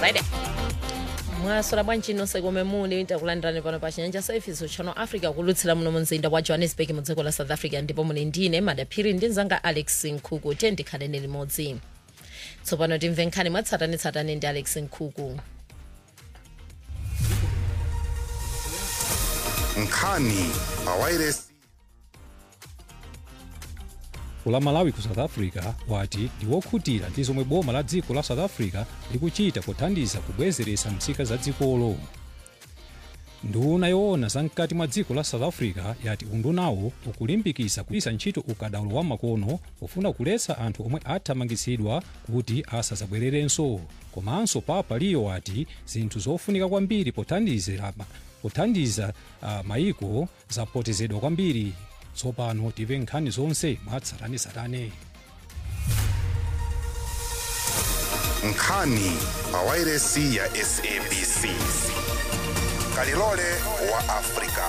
friday mwasola bwanji nonse komwe muli takulandirani pano pa chinyanja service channel africa kulutsira muno mumzinda wa johannesburg mu dziko la south africa ndipo muli ndine madaphiri ndi mzanga alex nkhuku tiye ndikhaleni limodzi tsopano timve nkhani mwatsatanetsatane ndi alex nkhuku nkhani pawairesi la malawi ku south africa wati ndi wokhutira ndi zomwe boma la dziko la south africa likuchita kuthandiza kubwezeretsa nzika za dzikolo nduna yoona zamkati mwa dziko la south africa yati undunawo ukulimbikitsa kugwiritsa ntchito ukadaulo wa makono pofuna kuletsa anthu omwe athamangitsidwa kuti asadzabwererenso komanso papa liyo wati zinthu zofunika kwambiri pothandizira pothandiza uh, maiko zapotezedwa kwambiri tsopano timve nkhani zonse mwatsatanetsatane nkhani pawairesi ya sabc kalilole wa afrika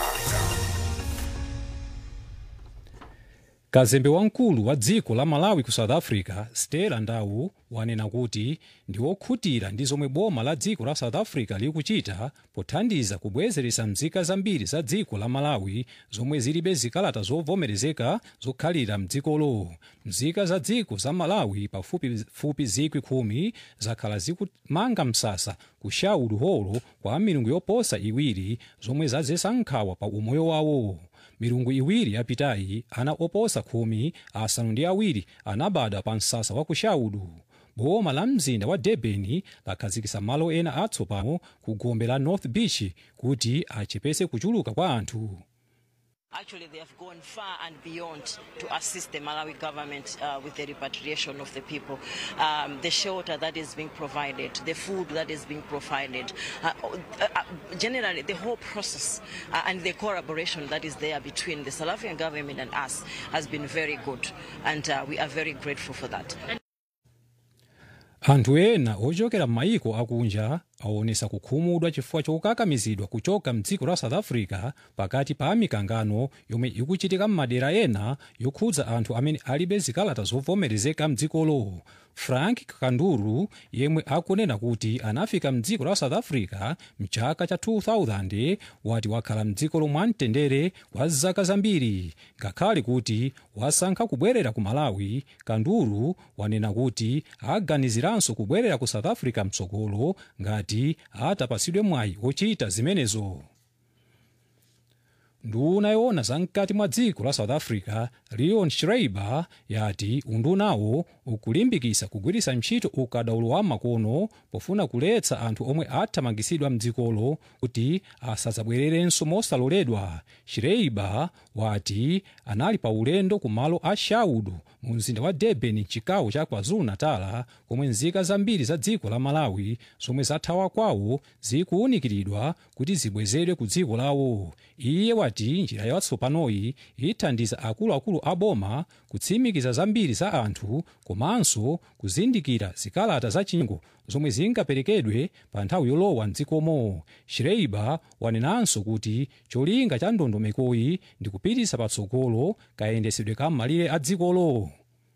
kazembe wamkulu wa dziko la malawi ku south africa stella ndawu wanena kuti ndi wokhutira ndi zomwe boma la dziko la south africa likuchita pothandiza kubwezeretsa nzika zambiri za dziko la malawi zomwe zilibe zikalata zovomerezeka zokhalira mdzikolo nzika za dziko za malawi pafupifupi zikwi khumi zakhala zikumanga msasa ku shaudu holo kwa milungu yoposa iwiri zomwe zadzetsa nkhawa pa umoyo wawo milungu iwiri yapitayi ana oposa khumi asanu ndi awiri anabadwa pa msasa wa kushaudu boma la mzinda wa durban lakhazikitsa malo ena atsopano ku gombe la north beach kuti achepetse kuchuluka kwa anthu Actually, they have gone far and beyond to assist the Malawi government uh, with the repatriation of the people. Um, the shelter that is being provided, the food that is being provided, uh, uh, uh, generally the whole process uh, and the collaboration that is there between the South African government and us has been very good, and uh, we are very grateful for that. anthu ena ochokera m'mayiko akunja aonesa kukhumudwa chifukwa chokakamizidwa kuchoka mdziko la south africa pakati pa mikangano yomwe ikuchitika m'madera ena yokhudza anthu amene alibe zikalata zovomerezeka mdzikolo frank kanduru yemwe akunena kuti anafika mdziko la south africa mchaka cha 2000 wati wakhala mdzikolo mwamtendere kwa zaka zambiri ngakhale kuti wasankha kubwerera ku malawi kanduru wanena kuti aganiziranso kubwerera ku south africa mtsogolo ngati atapatsidwe mwayi ochita zimenezo nduna yoona zamkati mwa dziko la south africa leon schreiber yati undunawo ukulimbikitsa kugwiritsa ntchito ukadaulo wa makono pofuna kuletsa anthu omwe athamangitsidwa mdzikolo kuti asadzabwererenso mosaloledwa schreiber wati anali pa ulendo ku malo a shaudu mu mzinda wa durban mchigawo cha kwazulu-natal komwe nzika zambiri za dziko la malawi zomwe zathawa kwawo zikuwunikiridwa kuti zibwezedwe ku dziko lawo iye wati njira yatsopanoyi ithandiza akuluakulu a boma kutsimikiza zambiri za anthu komanso kuzindikira zikalata zachinyengo zomwe zingaperekedwe pa nthawi yolowa mdzikomo schreiber wanenanso kuti cholinga cha ndondomekoyi ndi kupititsa patsogolo kayendesedwe ka malire a dzikolo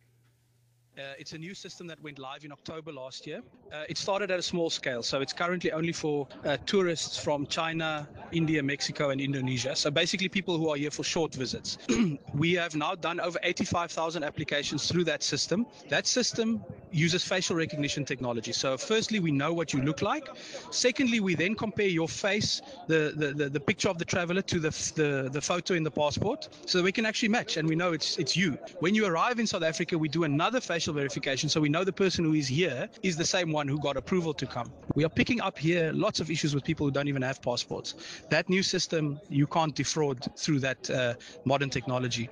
Uh, it's a new system that went live in October last year. Uh, it started at a small scale, so it's currently only for uh, tourists from China, India, Mexico, and Indonesia. So basically, people who are here for short visits. we have now done over 85,000 applications through that system. That system uses facial recognition technology. So, firstly, we know what you look like. Secondly, we then compare your face, the, the, the, the picture of the traveler, to the, the, the photo in the passport, so that we can actually match and we know it's, it's you. When you arrive in South Africa, we do another facial verification so we know the person who is here is the same one who got approval to come. We are picking up here lots of issues with people who don't even have passports. That new system, you can't defraud through that uh, modern technology.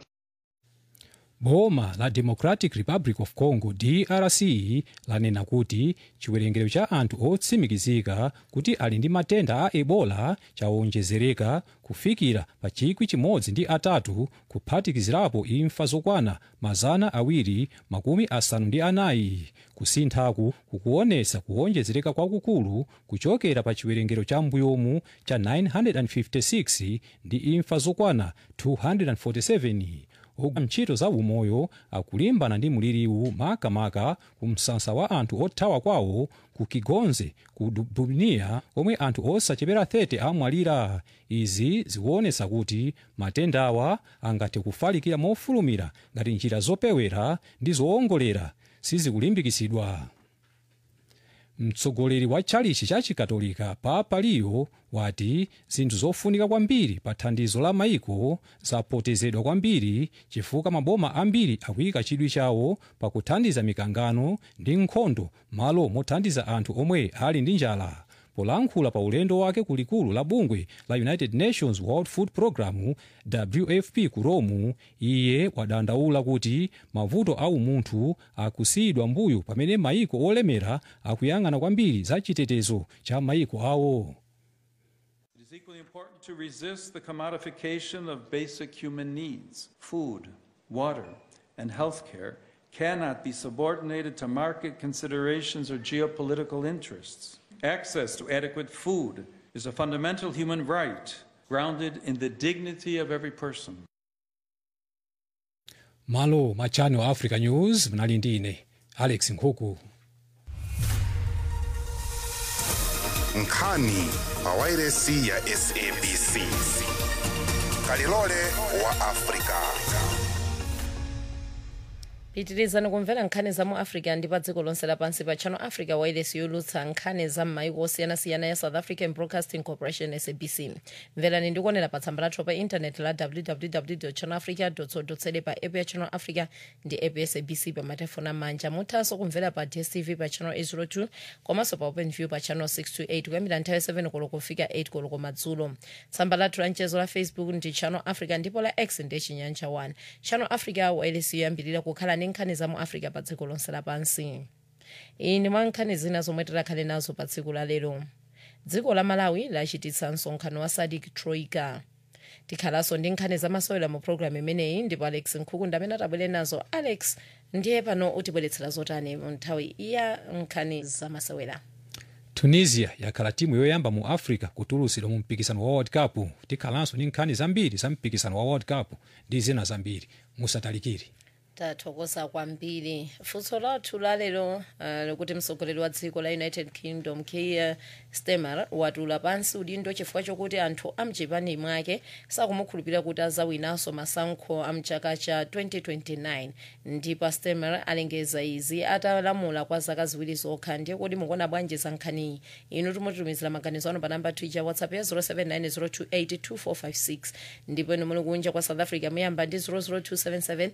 boma la democratic republic of congo drc lanena kuti chiwerengero cha anthu otsimikizika kuti ali ndi matenda a ebola chawonjezereka kufikira pa chikwi chimodzi ndi atatu kuphatikizirapo imfa zokwana mazana awiri makumi asanu ndi anayi kusinthaku kukuonetsa kuwonjezereka kwakukulu kuchokera pa chiwerengero cha mbuyomu cha 956 ndi imfa zokwana 247 ogwira ntchito za umoyo akulimbana ndi mliriwu makamaka ku msasa wa anthu othawa kwawo ku kigonze ku bunia omwe anthu osachepera 30 amwalira izi zikuonetsa kuti matendawa angathe kufalikira mofulumira ngati njira zopewera ndi zoongolera sizikulimbikitsidwa mtsogoleri wa tchalichi cha chikatolika papa leo wati zinthu zofunika kwambiri pa thandizo la maiko zapotezedwa kwambiri chifukwa maboma ambiri akuyika chidwi chawo pakuthandiza mikangano ndi nkhondo malo mothandiza anthu omwe ali ndi njala polankhula pa ulendo wake kulikulu la bungwe la united nations world food programme wfp ku rome iye wadandaula kuti mavuto a umunthu akusiyidwa mbuyo pamene maiko olemera akuyang'ana kwambiri za chitetezo cha maiko awo It is equally important to resist the commodification of basic human needs. Food, water, and healthcare cannot be subordinated to market considerations or geopolitical interests. Access to adequate food is a fundamental human right grounded in the dignity of every person. malo ma channel africa news mnali ndi ine alex nkhuku nkhani pa wairesi ya sabc kalilole wa afrika pitirizani kumvera nkhani za mu africa ndi pa dziko lonse lapansi pa channel africa wireless yolutsa nkhani za m'maiko osiyanasiyana ya south african broadcasting corporation sabc mverani ndikuonera pa tsamba lathu pa intaneti la www channel africa co pa app ya channel africa ndi app ya sabc pa matefoni amanja muthanso kumvera pa dstv pa channel 802 komanso pa open view pa channel 628 kuyambira nthawi 7 koloko kufika 8 koloko madzulo tsamba lathu la mchezo la facebook ndi channel africa ndipo la x ndi chinyanja 1 channel africa wireless yoyambirira kukhala ndi nkhani za mu africa pa dziko lonse lapansi iyi ndi mwa nkhani zina zomwe tikhale nazo pa tsiku la lero dziko la malawi lachititsa msonkhano wa sadik troika tikhalanso ndi nkhani zamasewera mu programu imeneyi ndipo alex nkhukunda amene atabwere nazo alex ndiye pano utibweretsera zotani mu nthawi ya nkhani zamasewera tunisia yakhala timu yoyamba mu africa kutulutsidwa mu mpikisano wa world cup tikhalanso ndi nkhani zambiri za mpikisano wa world cup ndi zina zambiri musatalikire tathokoza kwambiri funso lathu lalero uh, likuti mtsogoleri wa dziko la united kingdom keir starmer watula pansi udindo chifukwa chokuti anthu amchipani mwake sakumukhulupirira kuti azawinanso masankho amchaka cha 2029 ndipo starmer alengeza izi atalamula kwa zaka ziwiri zokha ndiye kuti mukuona bwanji za nkhaniyi inu timutitumizira maganizo anu pa namba twitter whatsapp ya 0790282456 ndipo inu muli kunja kwa south africa muyamba ndi 00277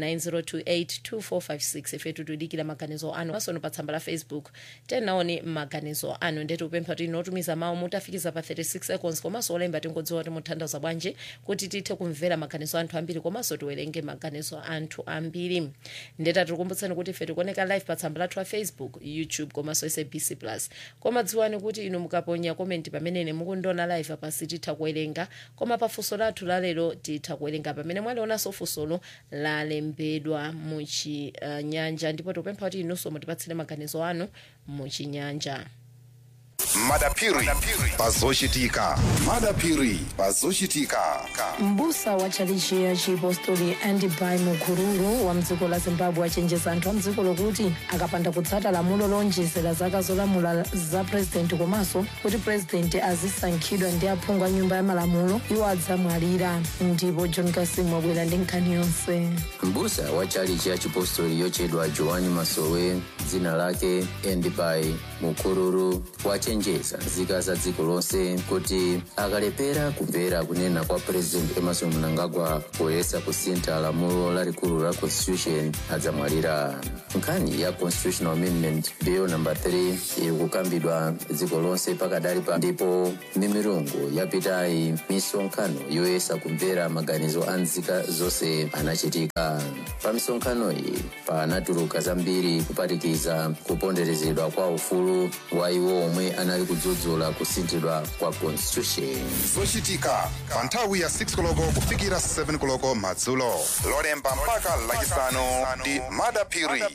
902825456 ife tutudikira maganizo anu masono pa tsamba la facebook tenaoni maganizo anu ndeti upempha kuti inotumiza mawu mutafikiza pa 36 seconds komanso olemba tingodziwa kuti muthandaza bwanji kuti tithe kumvera maganizo anthu ambiri komanso tiwerenge maganizo anthu ambiri ndeta tikukumbutsani kuti ife tikuoneka live pa tsamba lathu la facebook youtube komanso sabc plus koma dziwani kuti inu mukaponya komenti pamene mukundiona live apa sititha kuwerenga koma pa funso lathu lalero titha kuwerenga pamene mwalionanso funsolo lalembedwa muchinyanja uh, ndipo tikupempha kuti inunso mutipatsire maganizo anu muchinyanja madapiri pazochitika madapiri pazochitika mbusa wa tchalichi ya chiapostoli andibai mukururu wa mdziko la zimbabwe achenjeza anthu a mdziko lokuti akapanda kutsata lamulo lonjezera zaka zolamula za purezidenti komanso kuti purezidenti azisankhidwa ndi aphungu a nyumba ya malamulo iwo adzamwalira ndipo john kasimu wabwera ndi nkhani yonse mbusa wa tchalichi ya chipostoli yochedwa joani masowe dzina lake endibai mukururu wachenjeza nzika za dziko lonse kuti akalepera kumvera kunena kwa president emerson mnangagwa poyesa kusintha lamulo lalikulu la constitution adzamwalira nkhani ya constitutional amendment bill number 3 iri kukambidwa dziko lonse pakadali pa ndipo mimirungu yapitayi misonkhano yoyesa kumvera maganizo a nzika zonse anachitika pa misonkhano iyi panatuluka zambiri kuphatikiza kuponderezedwa kwa ufulu wa iwo omwe anali kudzudzula kusinthidwa kwa constitution zochitika pa nthawi ya 6 koloko kufikira 7 koloko madzulo lolemba mpaka lachisanu ndi madapiri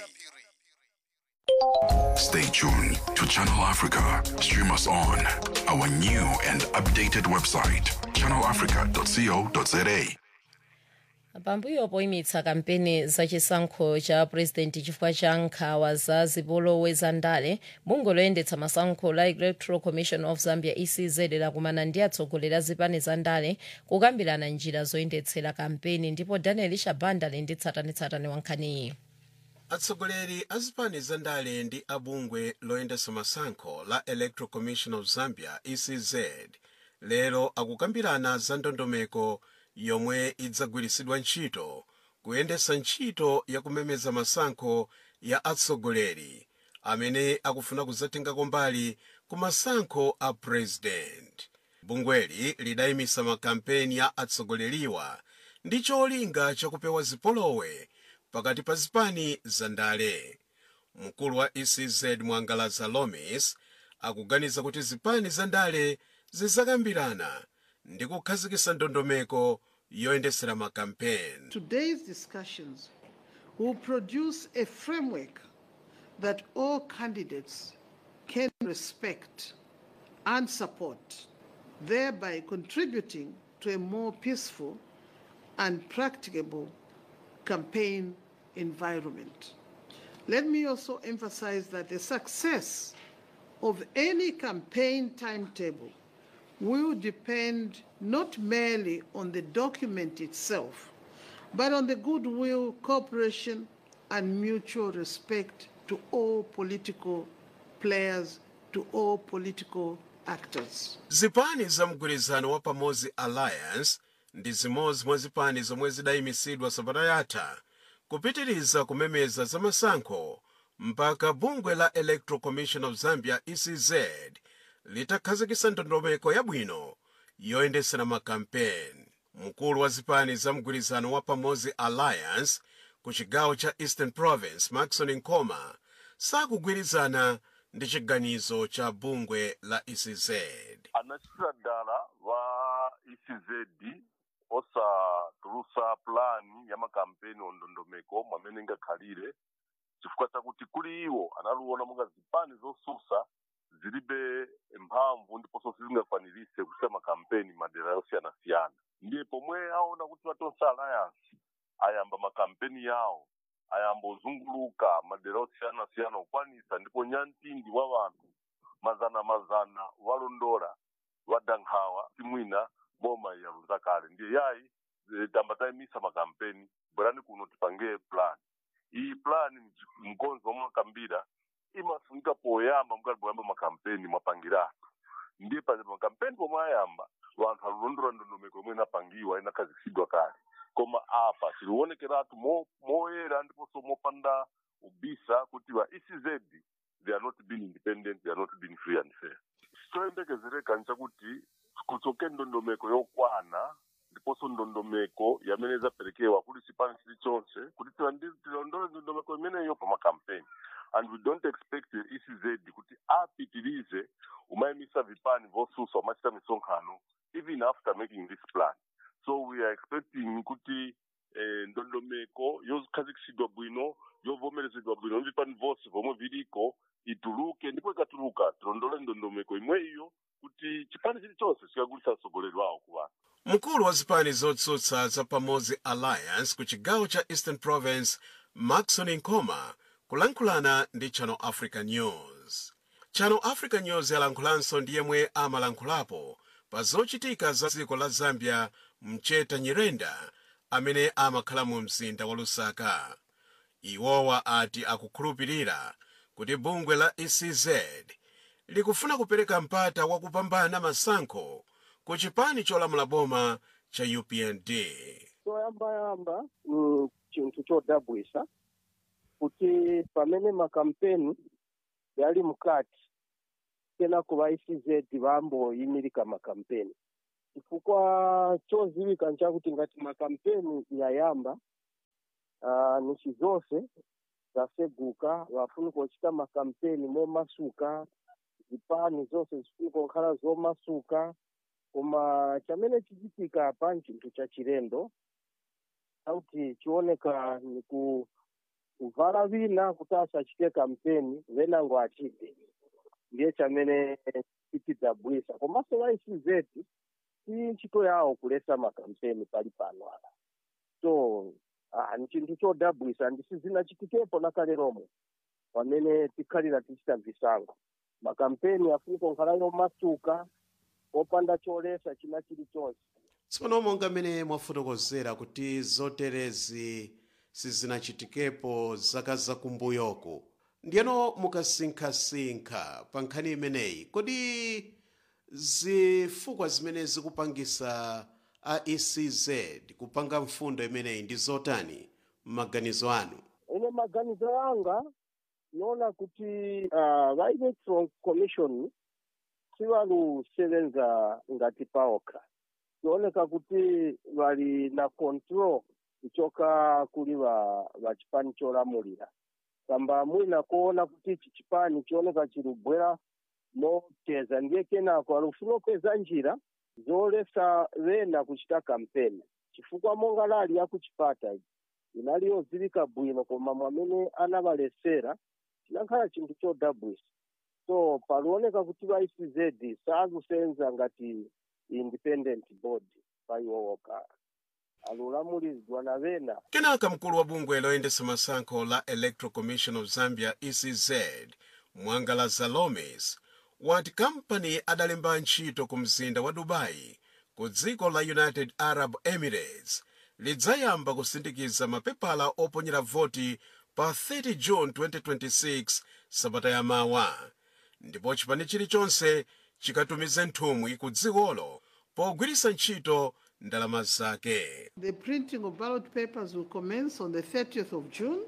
Stay tuned to Channel Africa. Stream us on our new and updated website, channelafrica.co.za. pambuyo poyimitsa kampeni zachisankho cha purezidenti chifukwa cha nkhawa za zipolowe za ndale bungwe loyendetsa masankho la electoral commission of zambia ecz lakumana ndi atsogoleri a zipani za ndale kukambirana njira zoyendetsera kampeni ndipo daniel shabanda ali ndi tsatanetsatane wa nkhaniyi atsogoleri a zipani za ndale ndi abungwe loyendetsa masankho la electoral commission of zambia ecz lero akukambirana za ndondomeko yomwe idzagwiritsidwa ntchito kuyendetsa ntchito yakumemeza masankho ya atsogoleri amene akufuna kudzatengako mbali ku masankho a president bungweli lidayimisa makampeni ya atsogoleriwa ndi cholinga chakupewa zipolowe pakati pa zipani za ndale mkulu wa ecz mwangalaza lomis akuganiza kuti zipani za ndale zidzakambirana ndi kukhazikitsa ndondomeko yoyendetsera makampeni Today's discussions will produce a framework that all candidates can respect and support, thereby contributing to a more peaceful and practicable campaign environment. Let me also emphasize that the success of any campaign timetable will depend not merely on the document itself, but on the goodwill, cooperation, and mutual respect to all political players, to all political actors. zipani za mgwirizano wa pamodzi alliance ndi zimodzi mwa zipani zomwe zidayimisidwa sabata yatha kupitiriza kumemeza za masankho mpaka bungwe la electoral commission of zambia ecz litakhazikitsa ndondomeko yabwino yoyendetsera makampeni mkulu wa zipani za mgwirizano wa pamodzi alliance ku chigawo cha eastern province maxon nkoma sakugwirizana ndi chiganizo cha bungwe la ecz anachitira dala va ecz osatulusa pulani ya makampeni ondondomeko mwamene ingakhalire chifukwa chakuti kuli iwo analuona monga zipani zosusa zilibe mphamvu ndiponso sizingakwanirise kuchita makampeni madera yosiyanasiyana ndiye pomwe aona kuti vatonse alliance ayamba makampeni yawo ayamba ozunguluka madera osiyanasiyana okwanisa ndipo nyantindi wa vanthu mazana mazana walondola wadankhawa timwina boma yaluza kale ndiye yayi eh, tamba tayimisa makampeni bwerani kuno tipange plan iyi plan mkonzo omwe akambira imafunika poyamba mukati poyamba makampeni mwapangiratu ndiye pa makampeni pomwe ayamba vanthu alulondola ndondomeko imwe inapangiwa inakhazikitsidwa kale koma apa tilionekeratu mo- moyera ndiponso mopanda ubisa kuti va ecz they are not being independent they are not being free and fair choyembekezereka nchakuti kutsoke ndondomeko yokwana ndiponso ndondomeko yamene idzaperekewa kuli chipani chilichonse kuti tilandi- tilondole ndondomeko imeneyo pa makampeni and we don't expect the ecz kuti apitirize umayimisa vipani vosusa umachita misonkhano even after making this plan so we are expecting kuti eh, ndondomeko yokhazikitsidwa bwino yovomerezedwa bwino vipani vose vomwe viliko ituluke ndipo ikatuluka tilondole ndondomeko imwe iyo kuti chipani chilichonse chikagulitsa atsogoleri wawo ku vanthu mkulu wa zipani zotsutsa za pamodzi alliance ku chigawo cha eastern province maxon nkoma kulankhulana ndi channel africa news channel africa news yalankhulanso ndi yemwe amalankhulapo pa zochitika za dziko la zambia mcheta nyirenda amene amakhala mu mzinda wa lusaka iwowa ati akukhulupirira kuti bungwe la ecz likufuna kupereka mpata wakupambana masankho ku chipani cholamula boma cha upnd choyambayamba mm, chinthu chodabwisa kuti pamene makampeni yali mukati kenako va ecz vamboyimirika makampeni chifukwa choziwika nchakuti ngati makampeni yayamba uh, nchi zonse zaseguka vafunika kuchita makampeni momasuka zipani zonse zifunika kukhala zomasuka koma chamene chichitika apa nchinthu cha chilendo sauti chioneka ni ku kuvala vina kuti asachite kampeni venango achite ndiye chamene chitidabwisa komanso va ecz si ntchito yawo kulesa makampeni pali pano apa so ah, ni chinthu chodabwisa ndisizinachitikepo nakale lomwe pamene tikhalira tichita visankho makampeni afuniko nkhala yomasuka opanda cholesa china chilichonse tsopano monga mmene mwafotokozera kuti zoterezi sizinachitikepo zaka zakumbuyoku ndiyeno mukasinkhasinkha pa nkhani imeneyi kodi zifukwa zimene zikupangisa a ecz kupanga mfundo imeneyi ndi zotani m'maganizo anu ine maganizo anga noona kuti uh, va electoral commission sivalusevenza ngati paokha zioneka kuti vali na control kuchoka kuli va va chipani cholamulira kamba mwina kuona kuti ichi chipani chioneka chilibwera moteza ndiye kenako alufuna kupeza njira zolesa vena kuchita kampeni chifukwa monga lali yakuchipata iyi inali yodziwika bwino koma mwamene anavalesera chinakhala chinthu chodabwisa so palioneka kuti va ecz sakusenza ngati independent body pa iwo okha alulamuliridwa na vena kenaka mkulu wa bungwe loyendesa masankho la electoral commission of zambia ecz mwangala zalomes wati kampani adalemba ntchito ku mzinda wa dubai ku dziko la united arab emirates lidzayamba kusindikiza mapepala oponyera voti pa 30 june 2026 sabata yamawa ndipo chipani chilichonse chikatumize nthumwi ku dzikolo pogwiritsa ntchito ndalama zake The printing of ballot papers will commence on the 30th of June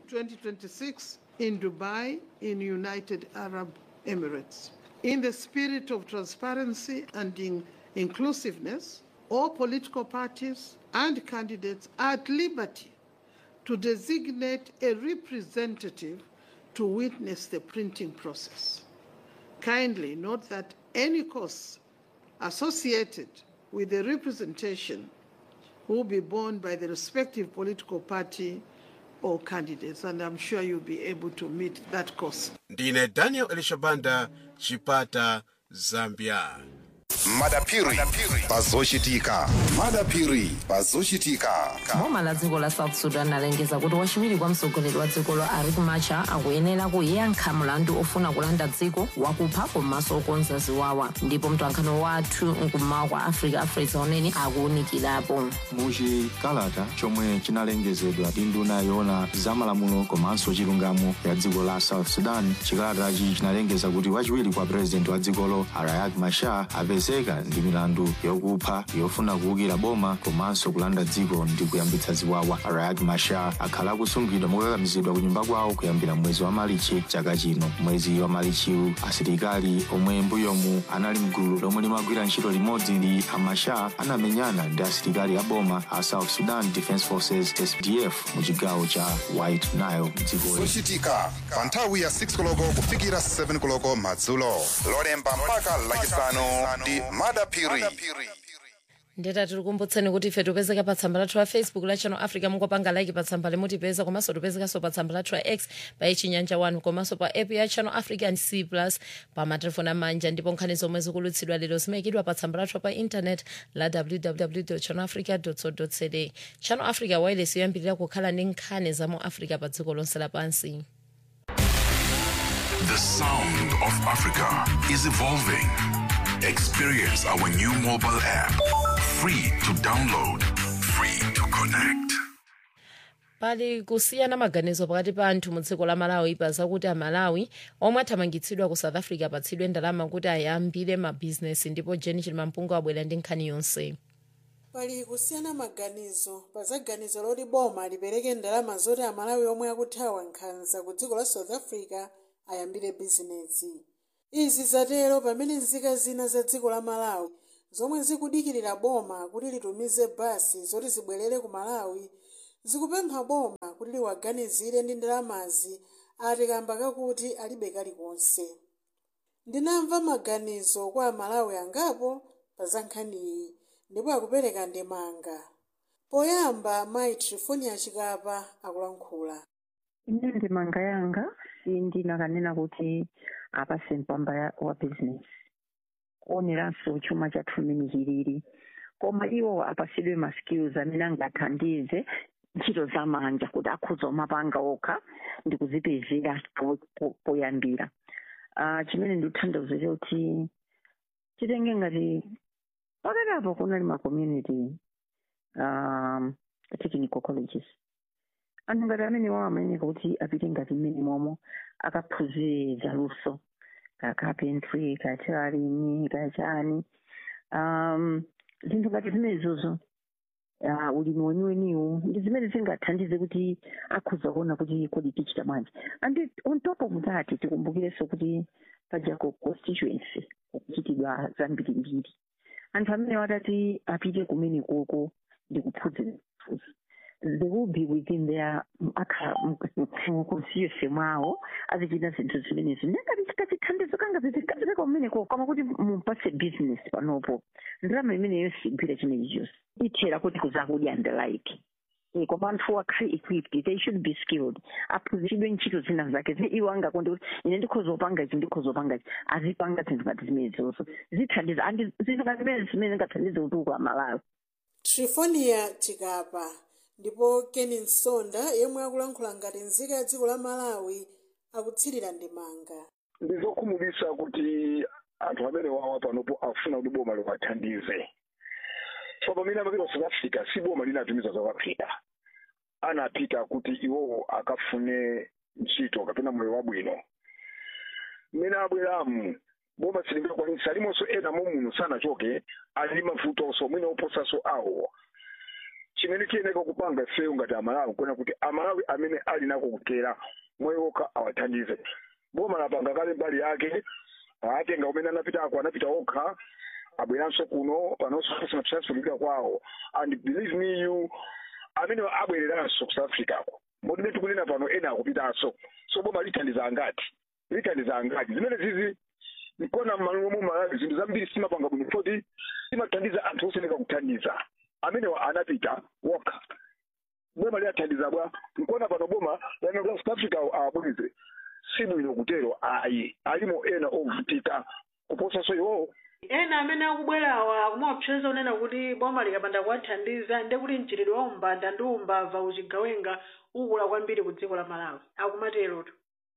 2026 in Dubai, in United Arab Emirates. In the spirit of transparency and in inclusiveness, all political parties and candidates are at liberty to designate a representative to witness the printing process. Kindly note that any costs associated with the representation will be borne by the respective political party or candidates, and I'm sure you'll be able to meet that cost. ndine daniel elishabanda chipata zambia madapiri pazochitika madapiri pazochitika boma la dziko la south sudan alengeza kuti wachiwiri kwa mtsogoleri wa dzikolo riek machar akuyenera kuyankha mlandu ofuna kulanda dziko wakupha komanso okonza ziwawa ndipo mtolankhani wathu mkummawa kwa africa afresa unene akuwunikirapo muchikalata chomwe chinalengezedwa ndi nduna yoona zamalamulo komanso chilungamo ya dziko la south sudan chikalatachi chinalengeza kuti wachiwiri kwa purezidenti wa dzikolo riek machar apezeka ndi milandu yokupha yofuna kuwukira boma komanso kulanda dziko ndi kuyambitsa ziwawa riek machar akhala akusungidwa mokakamizidwa ku nyumba kwawo kuyambira mwezi wa malichi chaka chino mwezi wa malichiwu asilikali omwe mbuyomu anali mgulu lomwe limagwira ntchito limodzi ndi a machar anamenyana ndi asilikali a boma a south sudan defence forces sdf mu chigawo cha white nile dzikoli zochitika pa nthawi ya 6 koloko kufikira 7 koloko madzulo lolemba mpaka lachisanu ndi madapiri ndeta tikukumbutseni kuti ife tipezeka pa tsamba lathu la facebook la channel africa mungopanga like pa tsamba limutipeza komanso tipezekanso pa tsamba lathu la x pa chinyanja 1 komanso pa app ya channel africa and c plus pa matelefoni amanja ndipo nkhani zomwe zikulutsidwa lero zimayikidwa pa tsamba lathu pa internet la www channel africa co za channel africa wireless yoyambirira kukhala ndi nkhani za mu africa pa dziko lonse lapansi The sound of Africa is evolving. Experience our new mobile app. Free to download, free to connect. pali kusiyana maganizo pakati pa anthu mu dziko la malawi pa zakuti amalawi omwe athamangitsidwa ku south africa apatsidwe ndalama kuti ayambire mabhizinesi ndipo jeni chilimampungu abwera ndi nkhani yonse pali kusiyana maganizo pa zaganizo loti boma lipereke ndalama zoti amalawi omwe akuthawa nkhanza ku dziko la south africa ayambire bizinesi izi zatero pamene nzika zina za dziko la malawi zomwe zikudikirira boma kuti litumize basi zoti zibwerere ku malawi zikupempha boma kuti liwaganizire ndi ndalamazi ati kamba kakuti alibe kalikonse ndinamva maganizo kwa amalawi angapo pa za nkhaniyi ndipo akupereka ndemanga poyamba mayi trifonia chikapa akulankhula ine ndemanga yanga sindinakanena kuti apase mpamba ya- wa business kuoneranso chuma chathu mmene chilili koma iwo apasidwe ma skills amene angathandize ntchito zamanja kuti akhuza umapanga okha ndi kuzipezera po- po- poyambira uh, chimene ndikuthandauza choti chitenge ngati pakati kunali ma community um, technical colleges anthu ngati amene wawo amayeneka kuti apite ngati mmene momwe akaphunzire zaluso ka carpentry ka tailoring ka chani um, zinthu ngati zimenezozo uh, ulimi weniweniwu ndi zimene zingathandize kuti akhuza kuona kuti kodi tichita bwanji and on top of that tikumbukirenso kuti pajako constituency kuchitidwa zambirimbiri anthu amene watati apite kumene koko ndi kuphunzira they will be within their constituency mwawo azichita zinthu zimenezi ndingati chikachithandizo kanga zikazileka kumeneko koma kuti mupase business panopo ndalama imeneyo sigwira chimenechi chonse ithera kuti kuzakudya and the like Eh, koma anthu akhale equipped they should be skilled aphunzitsidwe ntchito zina zake zimene iwo angakonde kuti ine ndikhoza upanga ichi ndikhoza upanga ichi azipanga zinthu ngati zimenezozo zithandiza andi zinthu ngati zimene zimene zingathandize kuti uku amalawi trifonia chikapa ndipo keni nsonda yemwe akulankhula ngati nzika ya dziko la malawi akutsirira ndemanga ndizokhumudwitsa kuti anthu amene wawa panopo afuna kuti boma liwathandize so pamene amapita ku south africa si boma linatumiza south africa anapita kuti iwowo akafune ntchito kapena moyo wabwino mmene abweramu boma silingakwanisa alimonso ena muno sanachoke ali ndi mavutonso mwina oposanso awo chimene chiyeneka kupanga ifeyo ngati amalawi kuona kuti amalawi amene ali nako kutera moyo wokha awathandize boma lapanga kale mbali yake atenga umene anapitako anapita okha abweranso kuno panonso kusina transferika kwawo and believe me you amene abwereranso ku south africa ko modime tikunena pano ena akupitanso so boma lithandiza angati lithandiza angati zimene zizi nkona m'malo mu malawi zinthu zambiri simapanga bwino foti simathandiza anthu oseneka kuthandiza amenewa anapita wokha boma liyathandiza bwa nkona pano boma lanaa south africa awabweze si bwino kutero ayi alimo ena ovutika kuposanso iwowo ena amene akubwerawa akumaopseza kunena kuti boma likapanda kuwathandiza ndi kuti mchitidwe wa umbanda ndi umbava uchigawenga ukula kwambiri ku dziko la malawi akumaterotu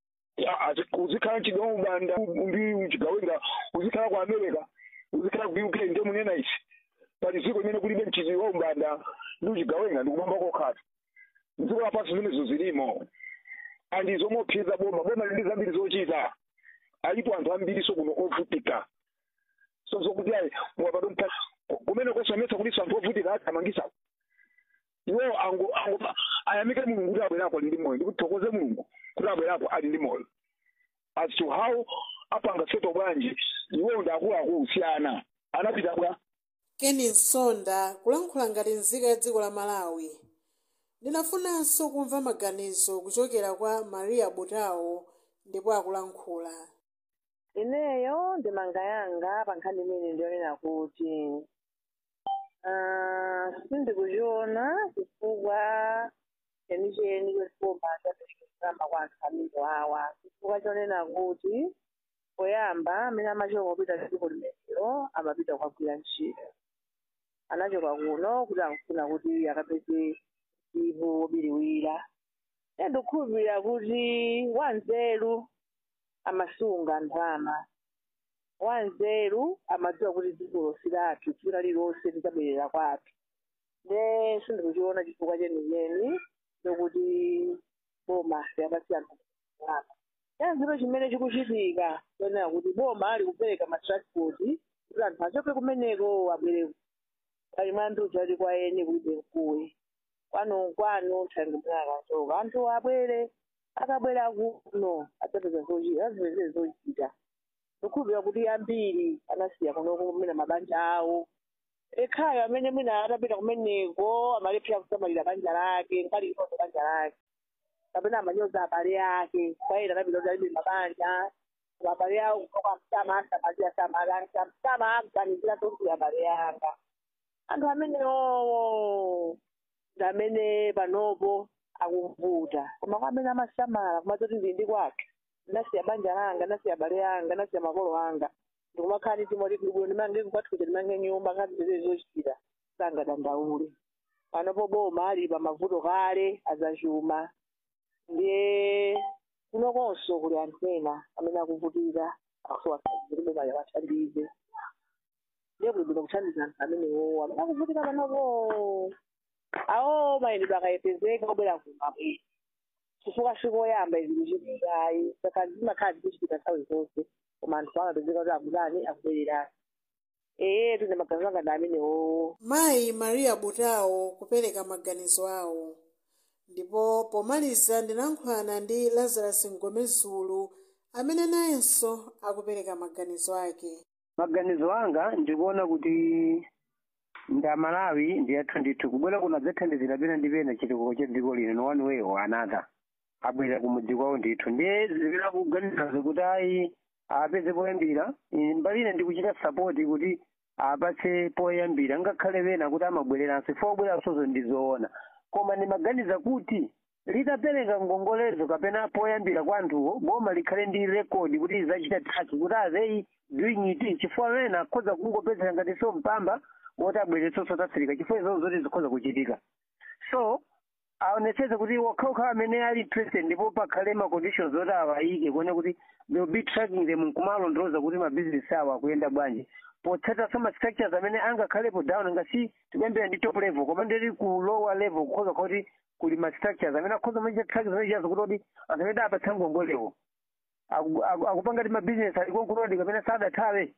uzikhala mchitidwe wa umbanda ndi uchigawenga uzikhala ku america uzikhala ku uk nde munena ichi pali dziko limene kulibe mchitidwe wa umbanda ndi uchigawenga ndikubamba kokhala mdziko lapansi zimenezo zilimo andi zomopseza boma boma lili zambiri zochita alipo anthu ambiriso kuno ovutika so zokuti ayi mwapadompa kumene kosometsa kuliso anthu ovutika athamangisa iwo ango ango ayamike mulungu kuti abwerako ali ndi moyo ndikuti thokoze mulungu kuti abwerako ali ndi moyo as to how apanga seto bwanji iwo ndi akuluakulu siyana anapita bwa keni nsonda kulankhula ngati nzika ya dziko la malawi ndinafunanso kumva maganizo kuchokera kwa maria butawo ndipo akulankhula ineyo ndemanga yanga pa nkhani imene ndionena kuti ah, sindikuchiona chifukwa chenicheni chosoma chaperekezama kwa anthu amene awa chifukwa chonena kuti poyamba amene amachoka kupita dziko limenelo amapita kukagwira ntchito anachoka kuno kuti akufuna kuti akapeze ivo wobiriwira ndikukhulupirira kuti wanzeru amasunga ndalama wanzeru amadziwa kuti dziko silathu dziko lililonse lidzabwerera kwathu ne sindikuchiona chifukwa chenicheni chokuti boma liyapatsa anthu ndalama chanziro chimene chikuchitika chonena kuti boma ali kupereka matransport kuti anthu achoke kumeneko abwere ali mwanduza ali kwa eni kulibe mkuwe kwanu kwanu thangi mwakachoka anthu abwere akabwera kuno adzapeza zochita azipezere zochita ndikukhulupirira kuti ambiri anasiya kunoko kumene mabanja awo ekhayo amene mwina atapita kumeneko amalephera kusamalira banja lake nkali inoto banja lake kapena amanyoza abale ake kwaena anapita kuti alibe mabanja abale awo kutoka msama asamalira samalanga msama akuganizira tokuti abale yanga anthu amenewo ndi amene panopo akuvuta koma kwa amene amasamala kumadzoti ndili ndi kwake ndinasiya banja langa ndinasiya abale anga ndinasiya makolo anga ndikumakhala ndi timoti kulibwino ndimange kupathukuja ndimange nyumba ngazipezere zochitira sangadandaule panopo boma ali pa mavuto kale azachuma ndiye kunokonso kuli anthu ena amene akuvutika akusowa kuti boma liwathandize ndiye kuli bwino kuthandiza anthu amenewo amene akuvutika panopo awo mayendedwe akayepezeka obwera kumabwera chifukwa chikoyamba izi kuchitikayi saka zimakhala zikuchitika nthawi zonse koma anthu amapezeka kuti akudani akubwererani ee tine maganizo anga ndi amenewo mayi maria butawo kupereka maganizo awo ndipo pomaliza ndinayankhulana ndi lazarus ngomezulu amene nayenso akupereka maganizo ake maganizo anga ndikuona kuti nda malawi ndiyathu ndithu kubwera kuno adzathandizira pena ndi pena chitukuko cha dziko lino no one way or another abwera kumudzi kwawo ndithu ndiye zipera kuganizazo kuti ayi apeze poyambira Ine mbali ine ndikuchita sapoti kuti apatse poyambira ngakhale pena kuti amabwereranso ifo obweransozo ndizoona koma ndimaganiza kuti litapereka ngongolezo kapena poyambira kwa anthuwo boma likhale ndi rekodi kuti lizacita taki kuti azei doing it chifukwa wena akhoza kungopezera ngati so mpamba woti abweretso south africa chifukwa izozo zoti zikhoza kuchitika so aonetsetse kuti wakhaokha amene ali interested ndipo pakhale ma conditions oti awayike kuona kuti they will be tracking them nkumalondoloza kuti mabizinesi awo akuyenda bwanji potsata some structures amene angakhalepo down ngasi tikuyambira ndi top level koma ndiri ku lower level kukhoza kuti kuli ma structures amene akhoza machita track zimene chiyazo kuti oti anthu amene apatsa ngongolewo Aku- aku- akupanga ti mabizinesi alikonkulodi kapena sadathawe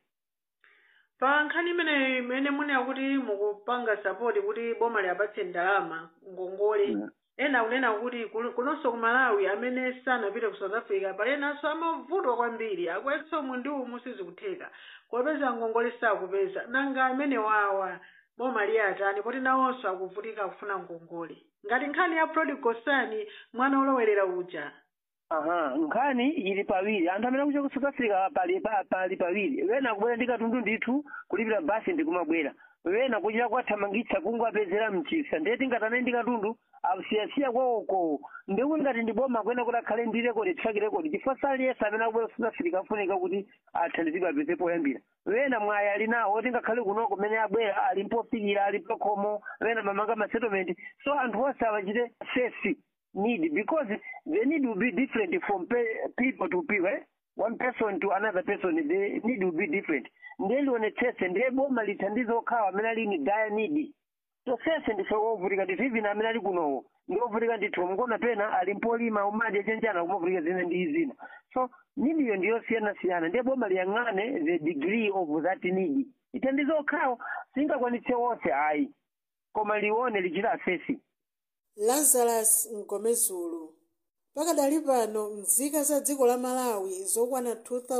pa nkhani imeneyi imene munena kuti mukupanga sapoti kuti boma liyapatse ndalama ngongole ena akunena kuti kul- kunonso ku malawi amene sanapite ku south africa pali enanso amavutwa kwambiri akuyetsa umu ndi umu sizikutheka kopeza ngongole sakupeza nanga amene wawa boma liyatani poti nawonso akuvutika kufuna ngongole ngati nkhani ya prodigal son mwana olowerera uja aha nkhani ili pawiri anthu amene akuchoka ku south africa pali pa- pali pawiri wena akubwera ndi katundu ndithu kulipira basi ndikumabwera wena kuchita kwathamangitsa kungwapezera mchisa ndiye tingatane ndi katundu asiyasiya kwawoko ndikuti ngati ndi boma kwena kuti akhale ndi rekodi track rekodi chifukwa saliyesa amene akubwera ku south africa afunika kuti athandizidwe apeze poyambira wena mwayi ali nawo oti ngakhale kunoko kumene abwera ali mpofikira ali pakhomo wena mamanga ma settlement so anthu onse awachite sesi need because the need will be different from pe- people to people eh? one person to another person the need will be different ndiye lionetsese ndiye boma lithandize okhawa amene ali ni dire need so sese ndife wovutika ndithu even amene ali kunowo ndi wovutika ndithu mukona pena ali mpolima umadi achenjana kumavutika zina ndi zina so nidiyo ndiyosiyanasiyana ndiye boma liyang'ane the degree of that need ithandize okhawo singakwanitse wonse ayi koma lione lichita asesi lazarus ngomezulu pakadali pano nzika za dziko la malawi zokwana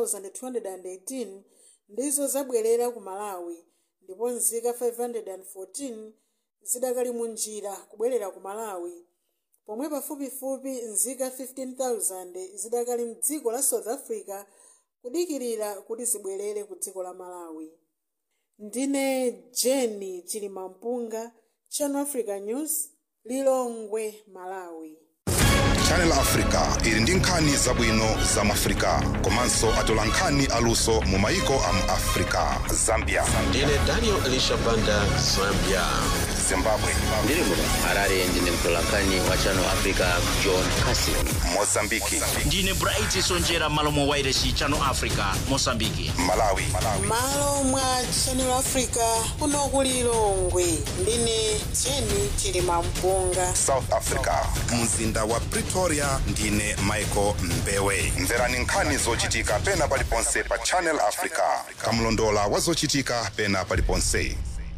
2218 ndizo zabwerera ku malawi ndipo nzika 514 zidakali mu njira kubwerera ku malawi pomwe pafupifupi nzika 15000 zidakali mdziko la south africa kudikirira kuti zibwerere ku dziko la malawi ndine jeni chilimampunga channel africa news lilongwe malawi channel africa ili ndi nkhani zabwino za mu africa komanso atola nkhani aluso mu maiko a mu africa zambia ndine daniel elisha banda zambia zimbabwe ndiri muno harare ndine mtolankhani wa channel africa john casin mozambiki ndine bright sonjera malo mwa wairesi channel africa mosambiki malawi malo mwa channel africa kuno ku lilongwe ndine jeni chilimampunga south africa mzinda wa pretoria ndine michael mbewe mverani nkhani zochitika pena paliponse pa channel africa kamlondola wa zochitika pena paliponse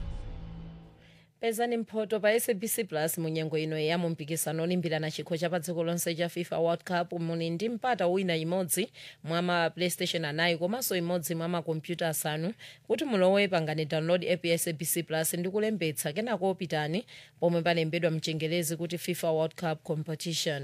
pezani mphoto pa sabc plus munyengo ino ya mumpikisano olimbirana chikho cha pa dziko lonse cha fifa world cup muli ndi mpata wina imodzi mwa ma playstation anayi komanso imodzi mwa makompyuta asanu kuti mulowe pangani download app ya sabc plus ndi kulembetsa kenako pitani pomwe palembedwa mchengelezi kuti fifa world cup competition